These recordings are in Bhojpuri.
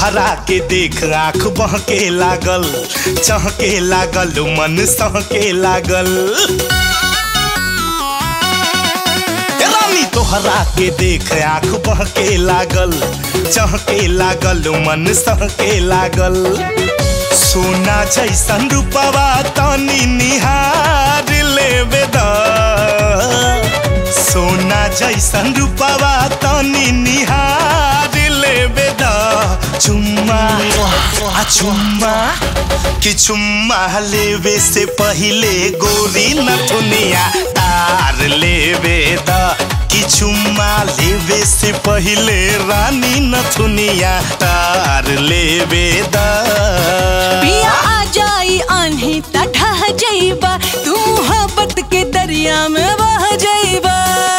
तोहरा के देख आँख बहके लागल चहके लागल मन सहके लागल ए रानी तोहरा के देख आँख बहके लागल चहके लागल मन सहके लागल सोना जैसन रूपवा तनी निहार लेवे द सोना जैसन रूपवा तनी निहार लेवे द चुम्मा आ चुम्मा कि चुम्मा लेवे से पहिले गोरी नथुनिया तार लेवे द कि चुम्मा लेवे से पहिले रानी नथुनिया तार लेवे द पिया आ जाई आन्ही त ढह जाइबा तू मोहब्बत के दरिया में बह जाइबा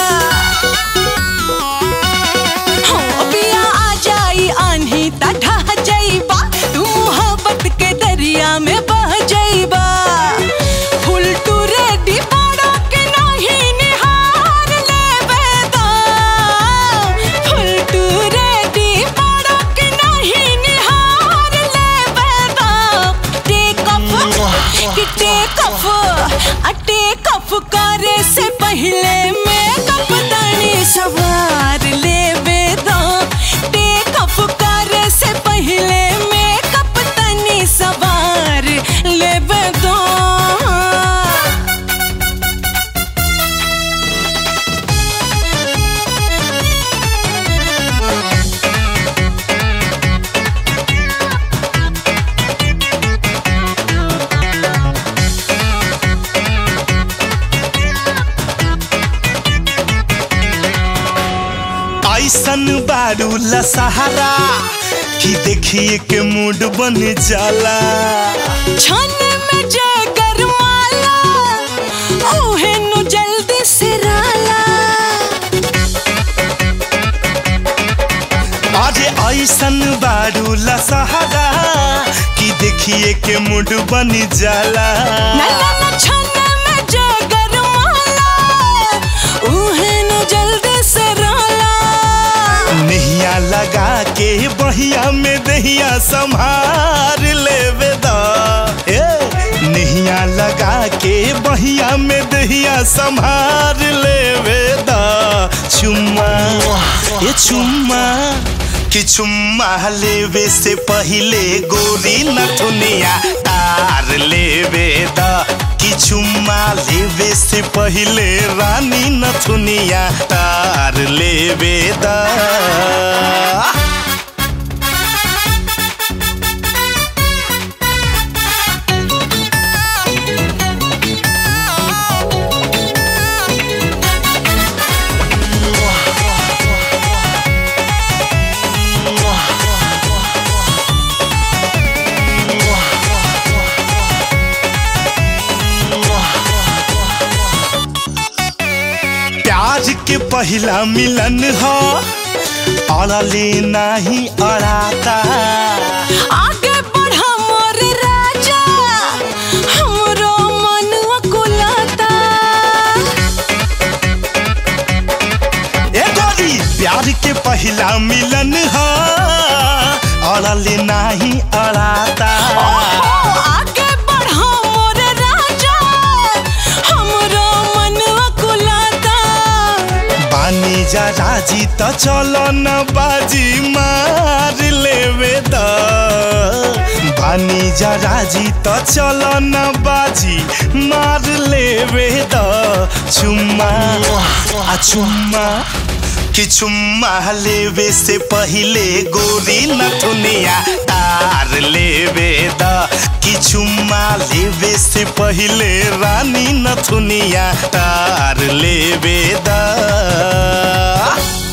हो पिया आ जाई आन्ही त ढह जाइबा तू मोहब्बत के दरिया में बह जाइबा फुल टू रेडी बड़ा के नहीं निहार लेबे दा फुल टू रेडी बड़ा के नहीं निहार लेबे दा टेक ऑफ कि टेक ऑफ आ टेक ऑफ करे से पहले मेकअप तनी सवार लेबे दा टेक ऑफ करे से पहले मेकअप तनी सवार लेबे दा ऐसन बारू सहारा कि देखिए के मूड बन जाला छन में जय गरमाला ओहे नु जल्दी से राला अरे ऐसन बारू सहारा कि देखिए के मूड बन जाला ना ना ना छन में जय गरमाला ओहे नु जल्दी से राला नहिया लगा के बहिया में दहिया संभार लेवे दा ए नहिया लगा के बहिया में दहिया संभार लेवे दा चुम्मा ये चुम्मा कि चुम्मा लेवे से पहिले गोरी नथुनिया तार लेवे दा कि चुम्मा लेवे से पहिले रानी नथुनिया तार लेवे दा प्यार के पहला मिलन हो अड़ले नहीं अड़ाता आगे बढ़ा मोर राजा हमरो मन कुलाता ए गोरी प्यार के पहला मिलन हो अड़ले नहीं अड़ाता ओहो, आगे बढ़ा मोर राजा हमरो मन कुलाता बानी जा राजी त चलो न बाजी मार लेवे द बानी जा राजी त चलो न बाजी मार लेवे द चुम्मा आ चुम्मा कि चुम्मा लेवे से पहिले गोरी नथुनिया तार लेवे द कि चुम्मा लेवे से पहिले रानी नथुनिया तार लेवे द